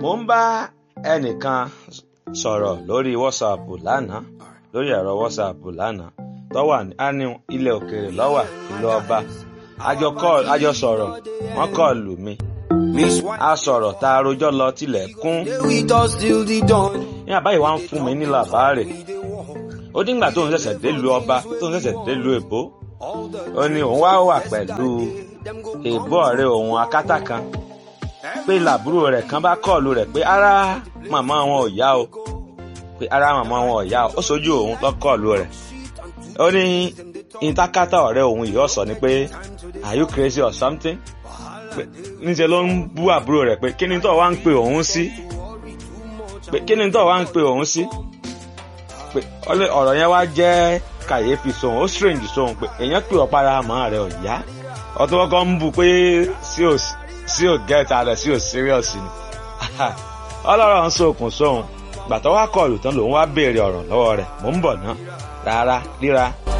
mo ń bá ẹnìkan sọ̀rọ̀ lórí whatsapp lánàá lórí ẹ̀rọ whatsapp lánàá tó wà ní ilẹ̀ òkèèrè lọ́wà ìlú ọba àjọ sọ̀rọ̀ wọ́n kọ́ lù mí a sọ̀rọ̀ tá a rojọ́ lọ tilẹ̀ kún ní àbáyé wa ń fún mi ní làbáàrè ó díngbà tó ń ṣẹ̀ṣẹ̀ délùú ọba tó ń ṣẹ̀ṣẹ̀ délùú èbó ó ní òun wá wà pẹ̀lú èbó ọ̀rẹ́ òun akátá kan pé làbúrò rẹ̀ kan bá kọ́ọ̀lù rẹ̀ pé ara màmá wọn ò yá o pé ara màmá wọn ò yá o ó sojú òun lọ kọ́ọ̀lù rẹ̀ ó ní ìtakátá ọ̀rẹ́ òun yìí ọ̀sọ̀ ni pé are you crazy or something pé níṣẹ́ ló ń bú àbúrò rẹ̀ pé kí ni tó wá ń pe òun sí pé kí ni tó wá ń pe òun sí pé ọ̀rọ̀ yẹn wá jẹ́ kàyéfì sóhun ó strange sóhun pé èèyàn pè ọ́ para àmọ́ rẹ̀ ò yá ọtún kọ́kọ́ ń bù pé sí ò sí ò gẹ́ta rẹ̀ sí ò serious ni ọlọ́rọ̀ ń sokùn sóhun gbàtọ́ wá kọlù tán lòun wá béèrè ọ̀rọ̀ lọ́wọ́ rẹ̀ mò ń bọ̀ ná rárá ríra.